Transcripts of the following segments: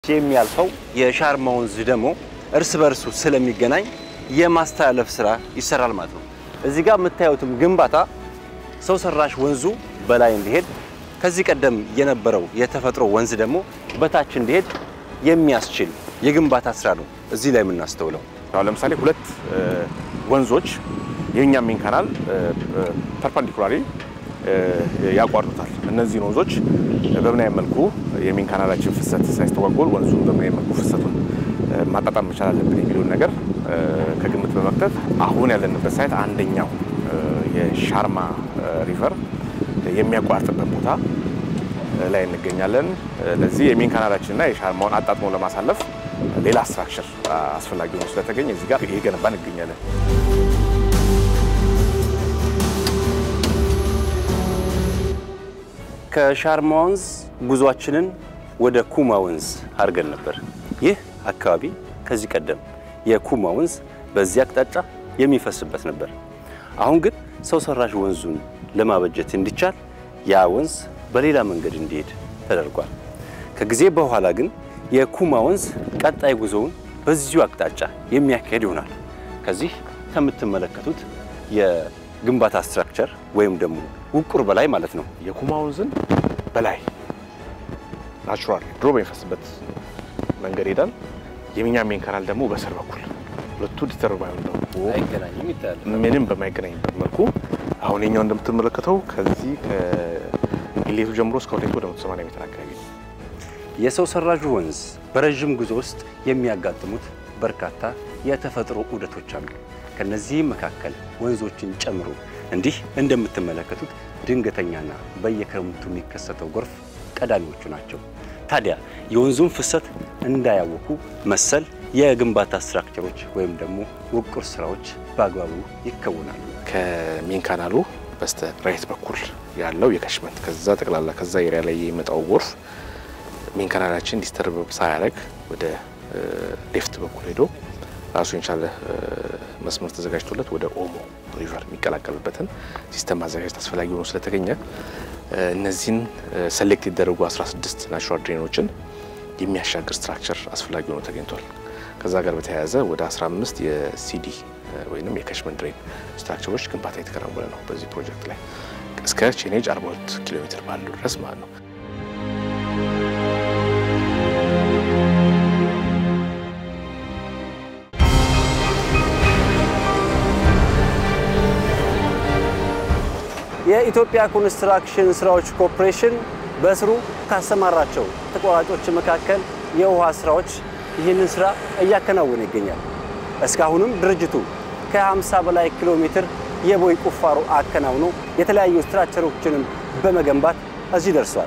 የሚያልፈው የሻርማ ወንዝ ደግሞ እርስ በርሱ ስለሚገናኝ የማስተላለፍ ስራ ይሰራል ማለት ነው። እዚህ ጋር የምታዩትም ግንባታ ሰው ሰራሽ ወንዙ በላይ እንዲሄድ ከዚህ ቀደም የነበረው የተፈጥሮ ወንዝ ደግሞ በታች እንዲሄድ የሚያስችል የግንባታ ስራ ነው እዚህ ላይ የምናስተውለው። አሁን ለምሳሌ ሁለት ወንዞች የኛ ሜን ካናል ፐርፐንዲኩላሪ ያቋርጡታል። እነዚህን ወንዞች በምን አይነት መልኩ የሜን ካናላችን ፍሰት ሳይስተጓጎል ወንዙን በምን አይነት መልኩ ፍሰቱን ማጣጣም መቻል አለብን የሚለውን ነገር ከግምት በመክተት አሁን ያለንበት ሳይት አንደኛው የሻርማ ሪቨር የሚያቋርጥበት ቦታ ላይ እንገኛለን። ለዚህ የሜን ካናላችንና የሻርማውን አጣጥሞ ለማሳለፍ ሌላ ስትራክቸር አስፈላጊ ሆኖ ስለተገኘ እዚህ ጋር እየገነባ እንገኛለን። ከሻርማ ወንዝ ጉዟችንን ወደ ኩማ ወንዝ አድርገን ነበር። ይህ አካባቢ ከዚህ ቀደም የኩማ ወንዝ በዚህ አቅጣጫ የሚፈስበት ነበር። አሁን ግን ሰው ሰራሽ ወንዙን ለማበጀት እንዲቻል ያ ወንዝ በሌላ መንገድ እንዲሄድ ተደርጓል። ከጊዜ በኋላ ግን የኩማ ወንዝ ቀጣይ ጉዞውን በዚሁ አቅጣጫ የሚያካሄድ ይሆናል። ከዚህ ከምትመለከቱት የግንባታ ስትራክቸር ወይም ደግሞ ውቁር በላይ ማለት ነው። የኩማ ወንዝን በላይ ናቹራል ድሮ በሚፈስበት መንገድ ሄዳል። የኛ ሜን ካናል ደግሞ በስር በኩል ሁለቱ ዲተርባ አይገናኝም ይታያል። ምንም በማይገናኝበት መልኩ አሁን የኛው እንደምትመለከተው ከዚህ ከኢሌቱ ጀምሮ እስከ ወደቱ ወደ 180 ሜትር አካባቢ ነው። የሰው ሰራሹ ወንዝ በረዥም ጉዞ ውስጥ የሚያጋጥሙት በርካታ የተፈጥሮ ዑደቶች አሉ። ከነዚህም መካከል ወንዞችን ጨምሮ እንዲህ እንደምትመለከቱት ድንገተኛና በየክረምቱ የሚከሰተው ጎርፍ ቀዳሚዎቹ ናቸው። ታዲያ የወንዙን ፍሰት እንዳያወኩ መሰል የግንባታ ስትራክቸሮች ወይም ደግሞ ውቁር ስራዎች በአግባቡ ይከወናሉ። ከሜን ካናሉ በስተ ራይት በኩል ያለው የከሽመንት ከዛ ጠቅላላ ከዛ ኤሪያ ላይ የሚመጣው ጎርፍ ሜን ካናላችን ዲስተርብ ሳያደርግ ወደ ሌፍት በኩል ሄዶ ራሱን የቻለ መስመር ተዘጋጅቶለት ወደ ኦሞ ሪቨር የሚቀላቀልበትን ሲስተም ማዘጋጀት አስፈላጊ ሆኖ ስለተገኘ እነዚህን ሰሌክት የተደረጉ 16 ናቹራል ድሬኖችን የሚያሻግር ስትራክቸር አስፈላጊ ሆኖ ተገኝቷል። ከዛ ጋር በተያያዘ ወደ 15 የሲዲ ወይም የከሽመንት ድሬን ስትራክቸሮች ግንባታ የተከናወነ ነው በዚህ ፕሮጀክት ላይ እስከ ቼኔጅ 42 ኪሎ ሜትር ባለው ድረስ ማለት ነው። የኢትዮጵያ ኮንስትራክሽን ስራዎች ኮርፖሬሽን በስሩ ካሰማራቸው ተቋራጮች መካከል የውሃ ስራዎች ይህንን ስራ እያከናወነ ይገኛል። እስካሁንም ድርጅቱ ከ50 በላይ ኪሎ ሜትር የቦይ ቁፋሮ አከናውኖ የተለያዩ ስትራክቸሮችንም በመገንባት እዚህ ደርሷል።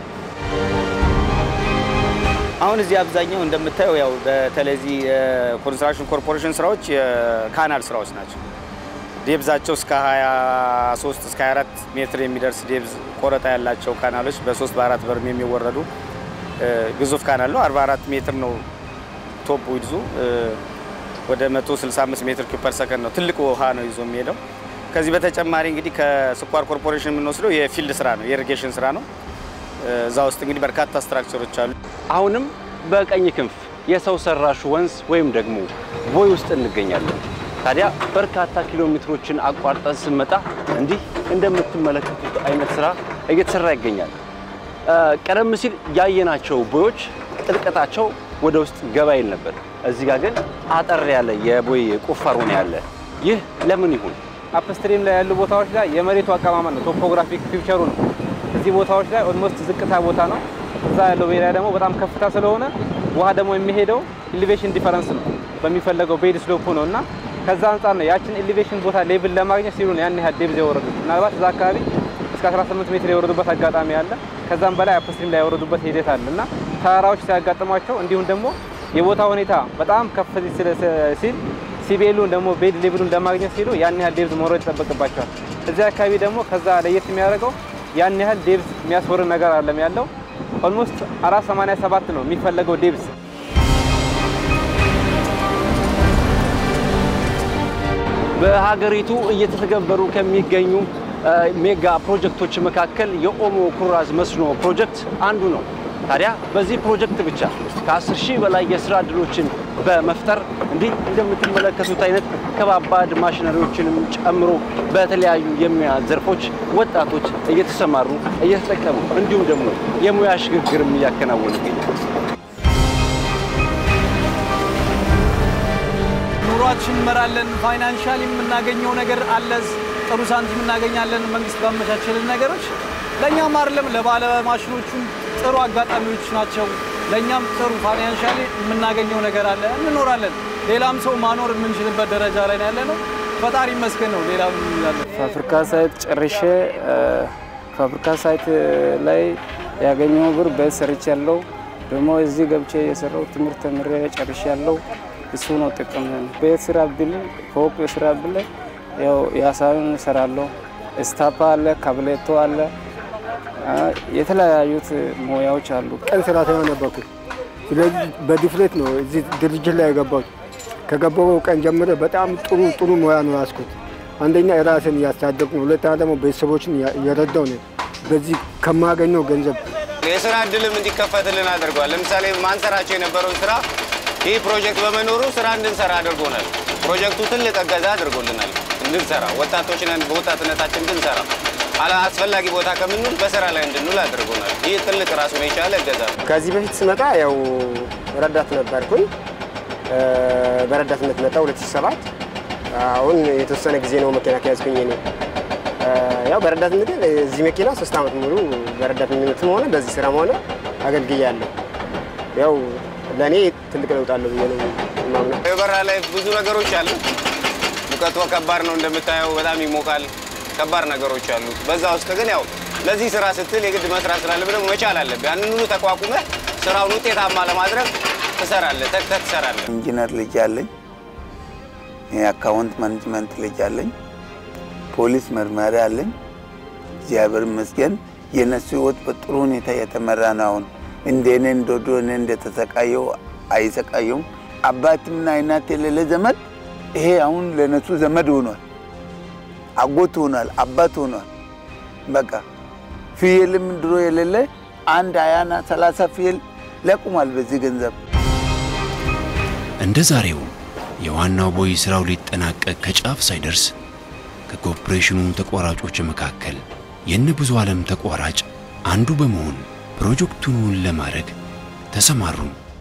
አሁን እዚህ አብዛኛው እንደምታየው ያው በተለይ እዚህ የኮንስትራክሽን ኮርፖሬሽን ስራዎች የካናል ስራዎች ናቸው። ዴብዛቸው እስከ 23 እስከ 24 ሜትር የሚደርስ ዴብዝ ቆረጣ ያላቸው ካናሎች በሶስት በአራት በርም የሚወረዱ ግዙፍ ካናል ነው። 44 ሜትር ነው ቶፕ ዊድዙ ወደ 165 ሜትር ኪዩብ ፐር ሰከንድ ነው። ትልቅ ውሃ ነው ይዞ የሚሄደው። ከዚህ በተጨማሪ እንግዲህ ከስኳር ኮርፖሬሽን የምንወስደው የፊልድ ስራ ነው፣ የኢሪጌሽን ስራ ነው። እዛ ውስጥ እንግዲህ በርካታ ስትራክቸሮች አሉ። አሁንም በቀኝ ክንፍ የሰው ሰራሹ ወንዝ ወይም ደግሞ ቦይ ውስጥ እንገኛለን። ታዲያ በርካታ ኪሎ ሜትሮችን አቋርጠን ስንመጣ እንዲህ እንደምትመለከቱት አይነት ስራ እየተሰራ ይገኛል። ቀደም ሲል ያየናቸው ቦዮች ጥልቀታቸው ወደ ውስጥ ገባ ይል ነበር። እዚህ ጋር ግን አጠር ያለ የቦይ ቁፋሮ ነው ያለ። ይህ ለምን ይሁን? አፕስትሪም ላይ ያሉ ቦታዎች ላይ የመሬቱ አቀማመጥ ነው፣ ቶፖግራፊክ ፊውቸሩ ነው። እዚህ ቦታዎች ላይ ኦልሞስት ዝቅታ ቦታ ነው። እዛ ያለው ኤሪያ ደግሞ በጣም ከፍታ ስለሆነ ውሃ ደግሞ የሚሄደው ኢሊቬሽን ዲፈረንስ ነው በሚፈለገው ቤድ ስሎፕ ነው እና ከዛ አንጻር ነው ያችን ኤሊቬሽን ቦታ ሌቭል ለማግኘት ሲሉ ነው ያን ያህል ዴብዝ የወረዱት። ምናልባት እዛ አካባቢ እስከ 18 ሜትር የወረዱበት አጋጣሚ አለ። ከዛም በላይ አፕስትሪም ላይ የወረዱበት ሂደት አለ እና ተራራዎች ሲያጋጥሟቸው እንዲሁም ደግሞ የቦታ ሁኔታ በጣም ከፍ ሲል ሲቤሉን ደግሞ ቤድ ሌቭሉን ለማግኘት ሲሉ ያን ያህል ዴብዝ መውረድ ይጠበቅባቸዋል። እዚህ አካባቢ ደግሞ ከዛ ለየት የሚያደርገው ያን ያህል ዴብዝ የሚያስወርድ ነገር አለም ያለው ኦልሞስት 487 ነው የሚፈለገው ዴብዝ በሀገሪቱ እየተተገበሩ ከሚገኙ ሜጋ ፕሮጀክቶች መካከል የኦሞ ኩራዝ መስኖ ፕሮጀክት አንዱ ነው። ታዲያ በዚህ ፕሮጀክት ብቻ ከ10 ሺህ በላይ የስራ እድሎችን በመፍጠር እንዲህ እንደምትመለከቱት አይነት ከባባድ ማሽነሪዎችንም ጨምሮ በተለያዩ የሙያ ዘርፎች ወጣቶች እየተሰማሩ እየተጠቀሙ እንዲሁም ደግሞ የሙያ ሽግግርም እያከናወኑ ይገኛል። ኑሯችን እንመራለን። ፋይናንሻሊ የምናገኘው ነገር አለ። ጥሩ ሳንቲም እናገኛለን። መንግስት ባመቻቸልን ነገሮች ለእኛም አይደለም ለባለ ማሽኖቹም ጥሩ አጋጣሚዎች ናቸው። ለእኛም ጥሩ ፋይናንሻሊ የምናገኘው ነገር አለ። እንኖራለን። ሌላም ሰው ማኖር የምንችልበት ደረጃ ላይ ነው ያለ ነው። ፈጣሪ ይመስገን ነው። ሌላ ምን እንላለን? ፋብሪካ ሳይት ጨርሼ ፋብሪካ ሳይት ላይ ያገኘው ብር ቤት ሰርች ያለው ደግሞ እዚህ ገብቼ የሰራው ትምህርት ተምሬ ጨርሼ ያለው እሱ ነው ጥቅም። ቤት ስራ ብል ፎቅ ስራ ብል ያው የሀሳብን እሰራለሁ። ስታፓ አለ፣ ካብሌቶ አለ፣ የተለያዩት ሙያዎች አሉ። ቀን ሰራተኛ ነበርኩ። ስለዚህ በዲፍሬት ነው እዚህ ድርጅት ላይ የገባሁት። ከገባሁ ቀን ጀምሮ በጣም ጥሩ ጥሩ ሙያ ነው ያስኩት። አንደኛ ራስን እያሳደግኩ ነው፣ ሁለተኛ ደግሞ ቤተሰቦችን እየረዳው ነው በዚህ ከማገኘው ገንዘብ የስራ እድልም እንዲከፈትልን አድርጓል። ለምሳሌ ማንሰራቸው የነበረውን ስራ ይህ ፕሮጀክት በመኖሩ ስራ እንድንሰራ አድርጎናል። ፕሮጀክቱ ትልቅ እገዛ አድርጎልናል። እንድንሰራ ወጣቶች ነን፣ በወጣትነታችን እንድንሰራ አላ አስፈላጊ ቦታ ከምንውል በስራ ላይ እንድንውል አድርጎናል። ይህ ትልቅ ራሱን የቻለ እገዛ ነው። ከዚህ በፊት ስመጣ ያው ረዳት ነበርኩኝ። በረዳትነት መጣ 2007 አሁን የተወሰነ ጊዜ ነው መኪና ከያዝኩኝ እኔ ያው በረዳትነት እዚህ መኪና ሶስት ዓመት ሙሉ በረዳትነትም ሆነ በዚህ ስራም ሆነ አገልግያለሁ። ያው ለእኔ ትልቅ ለውጥ አለው ብዬ ነው የማምነው። የበራ ላይ ብዙ ነገሮች አሉ። ሙቀቱ ከባድ ነው እንደምታየው፣ በጣም ይሞቃል። ከባድ ነገሮች አሉ። በዛ ውስጥ ግን ያው ለዚህ ስራ ስትል የግድ መስራት ስላለብህ ደግሞ መቻል አለብህ። ያንን ሁሉ ተቋቁመህ ስራውን ውጤታማ ለማድረግ ትሰራለህ፣ ተግተህ ትሰራለህ። ኢንጂነር ልጅ አለኝ። የአካውንት ማኔጅመንት ልጅ አለኝ። ፖሊስ መርማሪ አለኝ። እግዚአብሔር ይመስገን የነሱ ህይወት በጥሩ ሁኔታ የተመራ ነው። አሁን እንደ እኔ እንደዶ እኔ እንደተሰቃየው አይሰቃየውም። አባትና እናት የሌለ ዘመድ ይሄ አሁን ለነሱ ዘመድ ሆኗል፣ አጎት ሆኗል፣ አባት ሆኗል። በቃ ፍየልም ድሮ የሌለ አንድ ሀያና ሰላሳ ፍየል ለቁሟል በዚህ ገንዘብ። እንደ ዛሬው የዋናው ቦይ ስራው ሊጠናቀቅ ከጫፍ ሳይደርስ ከኮርፖሬሽኑ ተቋራጮች መካከል የነ ብዙ ዓለም ተቋራጭ አንዱ በመሆን ፕሮጀክቱን እውን ለማድረግ ተሰማሩ።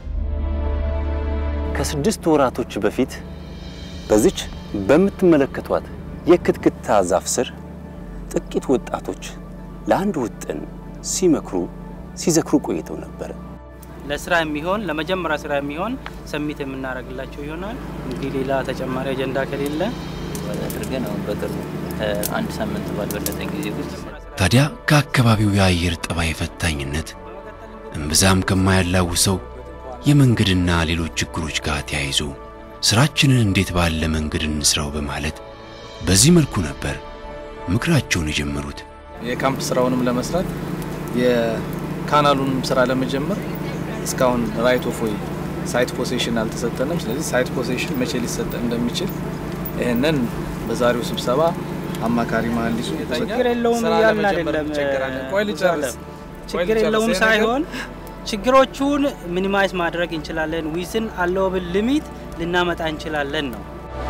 ከስድስት ወራቶች በፊት በዚች በምትመለከቷት የክትክታ ዛፍ ስር ጥቂት ወጣቶች ለአንድ ውጥን ሲመክሩ ሲዘክሩ ቆይተው ነበር። ለስራ የሚሆን ለመጀመሪያ ስራ የሚሆን ሰሚት የምናደርግላቸው ይሆናል። እንግዲህ ሌላ ተጨማሪ አጀንዳ ከሌለ አድርገን አሁን በቅርቡ ከአንድ ሳምንት ባልበለጠ ጊዜ ውስጥ ታዲያ ከአካባቢው የአየር ጠባይ ፈታኝነት እምብዛም ከማያላውሰው የመንገድና ሌሎች ችግሮች ጋር ተያይዞ ስራችንን እንዴት ባለ መንገድ እንስራው በማለት በዚህ መልኩ ነበር ምክራቸውን የጀመሩት። የካምፕ ስራውንም ለመስራት የካናሉንም ስራ ለመጀመር እስካሁን ራይት ኦፍ ወይ ሳይት ፖሴሽን አልተሰጠንም። ስለዚህ ሳይት ፖሴሽን መቼ ሊሰጠ እንደሚችል ይህንን በዛሬው ስብሰባ አማካሪ መሀንዲሱ ችግር የለውም እያልን አይደለም። ቆይ ልጨርስ። ችግር የለውም ሳይሆን ችግሮቹን ሚኒማይዝ ማድረግ እንችላለን። ዊዝን አለውብል ሊሚት ልናመጣ እንችላለን ነው።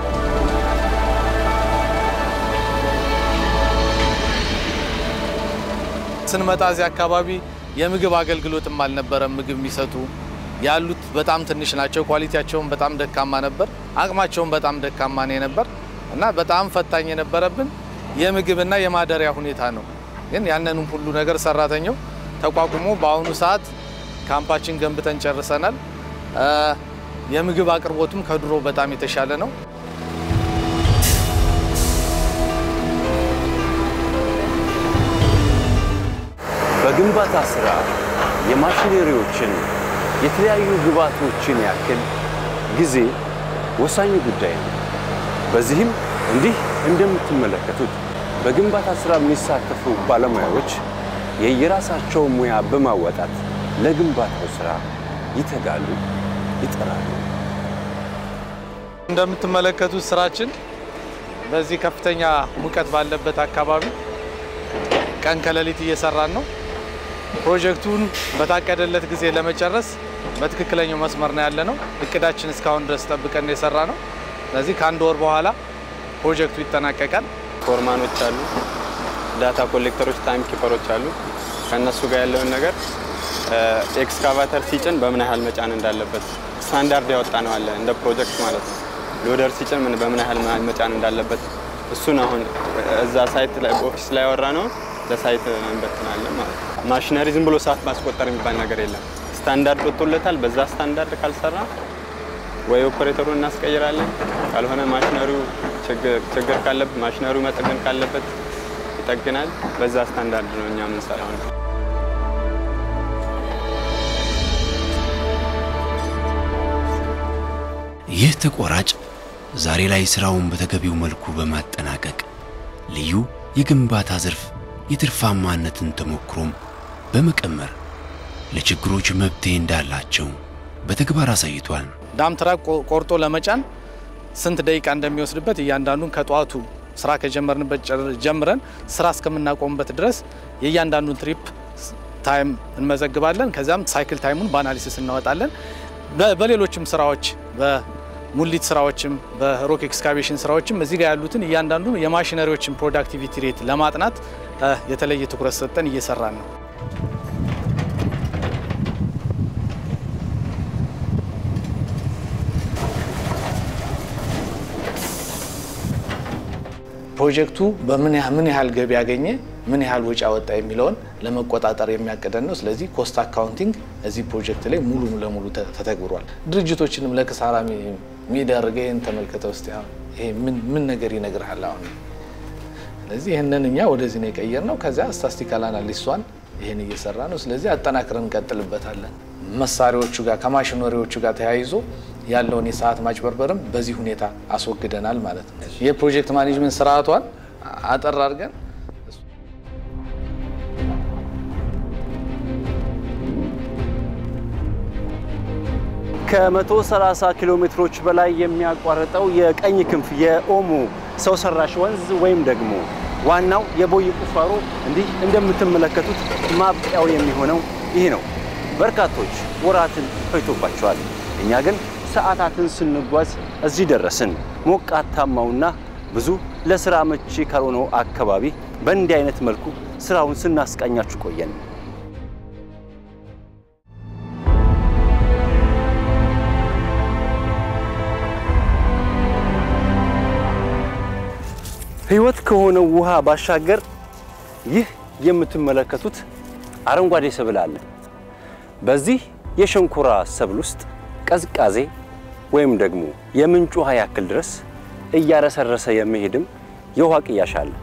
ስንመጣ እዚህ አካባቢ የምግብ አገልግሎትም አልነበረም። ምግብ የሚሰጡ ያሉት በጣም ትንሽ ናቸው። ኳሊቲያቸውን በጣም ደካማ ነበር። አቅማቸውን በጣም ደካማ ነው የነበር እና በጣም ፈታኝ የነበረብን የምግብና የማደሪያ ሁኔታ ነው። ግን ያንንም ሁሉ ነገር ሰራተኛው ተቋቁሞ በአሁኑ ሰዓት ካምፓችን ገንብተን ጨርሰናል። የምግብ አቅርቦቱም ከድሮ በጣም የተሻለ ነው። በግንባታ ስራ የማሽነሪዎችን የተለያዩ ግብዓቶችን ያክል ጊዜ ወሳኙ ጉዳይ ነው። በዚህም እንዲህ እንደምትመለከቱት በግንባታ ስራ የሚሳተፉ ባለሙያዎች የየራሳቸውን ሙያ በማወጣት ለግንባታው ስራ ይተጋሉ፣ ይጠራሉ። እንደምትመለከቱት ስራችን በዚህ ከፍተኛ ሙቀት ባለበት አካባቢ ቀን ከሌሊት እየሰራን ነው። ፕሮጀክቱን በታቀደለት ጊዜ ለመጨረስ በትክክለኛው መስመር ነው ያለ ነው። እቅዳችን እስካሁን ድረስ ጠብቀን የሰራ ነው። ስለዚህ ከአንድ ወር በኋላ ፕሮጀክቱ ይጠናቀቃል። ፎርማኖች አሉ፣ ዳታ ኮሌክተሮች፣ ታይም ኪፐሮች አሉ። ከእነሱ ጋር ያለውን ነገር ኤክስካቫተር ሲጭን በምን ያህል መጫን እንዳለበት ስታንዳርድ ያወጣ ነው አለ እንደ ፕሮጀክት ማለት ነው። ሎደር ሲጭን ምን በምን ያህል መጫን እንዳለበት እሱን አሁን እዛ ሳይት ላይ ኦፊስ ላይ ያወራ ነው ለሳይት እንበትናለን ማለት ነው። ማሽነሪ ዝም ብሎ ሰዓት ማስቆጠር የሚባል ነገር የለም። ስታንዳርድ ወጥቶለታል። በዛ ስታንዳርድ ካልሰራ ወይ ኦፕሬተሩን እናስቀይራለን፣ ካልሆነ ማሽነሪው ችግር ካለበት ማሽነሪው መጠገን ካለበት ይጠግናል። በዛ ስታንዳርድ ነው እኛ የምንሰራው ነው። ይህ ተቆራጭ ዛሬ ላይ ስራውን በተገቢው መልኩ በማጠናቀቅ ልዩ የግንባታ ዘርፍ የትርፋማነትን ተሞክሮም በመቀመር ለችግሮች መፍትሄ እንዳላቸው በተግባር አሳይቷል። ዳም ትራክ ቆርጦ ለመጫን ስንት ደቂቃ እንደሚወስድበት እያንዳንዱን ከጠዋቱ ስራ ከጀመርንበት ጀምረን ስራ እስከምናቆምበት ድረስ የእያንዳንዱን ትሪፕ ታይም እንመዘግባለን። ከዚያም ሳይክል ታይሙን በአናሊሲስ እናወጣለን። በሌሎችም ስራዎች በሙሊት ስራዎችም በሮክ ኤክስካቬሽን ስራዎችም እዚህ ጋር ያሉትን እያንዳንዱ የማሽነሪዎችን ፕሮዳክቲቪቲ ሬት ለማጥናት የተለየ ትኩረት ሰጠን እየሰራን ነው። ፕሮጀክቱ በምን ምን ያህል ገቢ ያገኘ ምን ያህል ወጪ አወጣ የሚለውን ለመቆጣጠር የሚያቅደን ነው። ስለዚህ ኮስት አካውንቲንግ እዚህ ፕሮጀክት ላይ ሙሉ ለሙሉ ተተግብሯል። ድርጅቶችንም ለክሳራ የሚዳርገ ይህን ተመልከተ ውስጥ ይሄ ምን ነገር ይነግርሃል አሁን። ስለዚህ ይህንን እኛ ወደዚህ ነው የቀየር ነው። ከዚያ ስታስቲካል አናሊስቷን ይህን እየሰራ ነው። ስለዚህ አጠናክረን እንቀጥልበታለን። መሳሪያዎቹ ጋር ከማሽነሪዎቹ ጋር ተያይዞ ያለውን የሰዓት ማጭበርበርም በዚህ ሁኔታ አስወግደናል ማለት ነው። የፕሮጀክት ማኔጅመንት ስርዓቷን አጠር አድርገን ከ130 ኪሎ ሜትሮች በላይ የሚያቋርጠው የቀኝ ክንፍ የኦሞ ሰው ሰራሽ ወንዝ ወይም ደግሞ ዋናው የቦይ ቁፋሮ እንዲህ እንደምትመለከቱት ማብቂያው የሚሆነው ይህ ነው። በርካቶች ወራትን ፈጅቶባቸዋል። እኛ ግን ሰዓታትን ስንጓዝ እዚህ ደረስን። ሞቃታማውና ብዙ ለስራ መቺ ካልሆነው አካባቢ በእንዲህ አይነት መልኩ ስራውን ስናስቃኛችሁ ቆየን። ህይወት ከሆነው ውሃ ባሻገር ይህ የምትመለከቱት አረንጓዴ ሰብል አለ። በዚህ የሸንኮራ ሰብል ውስጥ ቀዝቃዜ ወይም ደግሞ የምንጭ ውሃ ያክል ድረስ እያረሰረሰ የሚሄድም የውሃ ቅያሽ አለ።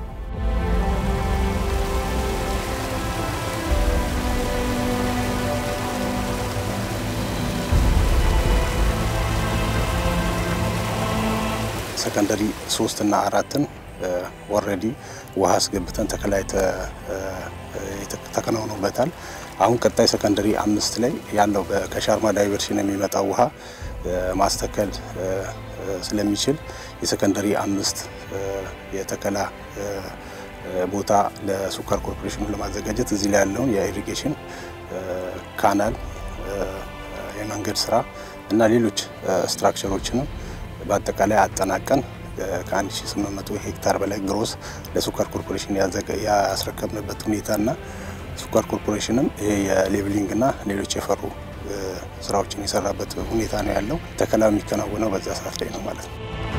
ሰከንደሪ ሶስት እና አራትን ኦልሬዲ ውሃ አስገብተን ተከላይ ተከናውኖበታል። አሁን ቀጣይ ሰከንደሪ አምስት ላይ ያለው ከሻርማ ዳይቨርሽን የሚመጣው ውሃ ማስተከል ስለሚችል የሰከንደሪ አምስት የተከላ ቦታ ለስኳር ኮርፖሬሽኑ ለማዘጋጀት እዚህ ላይ ያለውን የኢሪጌሽን ካናል፣ የመንገድ ስራ እና ሌሎች ስትራክቸሮችንም በአጠቃላይ አጠናቀን ከ1800 ሄክታር በላይ ግሮስ ለስኳር ኮርፖሬሽን ያስረከብንበት ሁኔታና ስኳር ኮርፖሬሽንም ይሄ የሌብሊንግ እና ሌሎች የፈሩ ስራዎችን የሰራበት ሁኔታ ነው ያለው። ተከላ የሚከናወነው በዛ ሰዓት ላይ ነው ማለት ነው።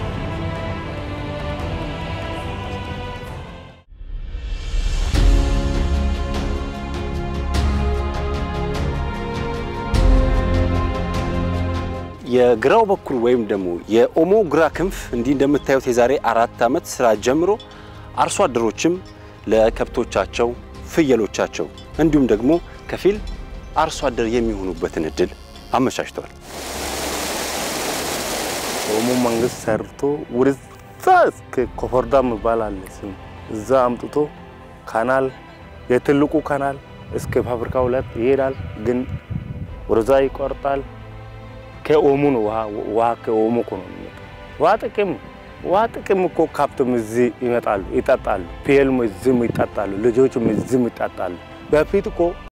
የግራው በኩል ወይም ደግሞ የኦሞ ግራ ክንፍ እንዲህ እንደምታዩት የዛሬ አራት ዓመት ስራ ጀምሮ አርሶ አደሮችም ለከብቶቻቸው፣ ፍየሎቻቸው እንዲሁም ደግሞ ከፊል አርሶ አደር የሚሆኑበትን እድል አመቻችተዋል። ኦሞ መንግስት ሰርቶ ወደዛ እስከ ኮፈርዳ የሚባል አለ ስም እዛ አምጥቶ ካናል የትልቁ ካናል እስከ ፋብሪካ ሁለት ይሄዳል፣ ግን ወደዛ ይቆርጣል። ከኦሞ ነው ውሃ ውሃ ከኦሞ እኮ ነው የሚመጣው። ውሃ ጥቅም ውሃ ጥቅም እኮ ከብቱም እዚህ ይመጣሉ ይጠጣሉ፣ ፍየልም እዚህም ይጠጣሉ፣ ልጆችም እዚህም ይጠጣሉ። በፊት እኮ